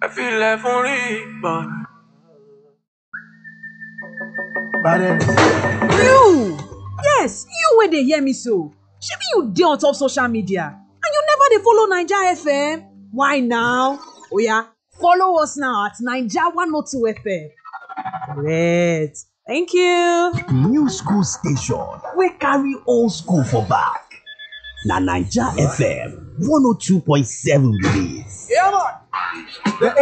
ẹ filẹ̀ fún rí ìgbọ̀n. You! Yes, you wey dey hear me so. Shebi you dey on top social media and you never dey follow Naija FM? Why now? Oya, follow us now at Naija 102 FM. Correct. Thank you. new school station wey carry old school for back na naija fm 102.7 be dis. The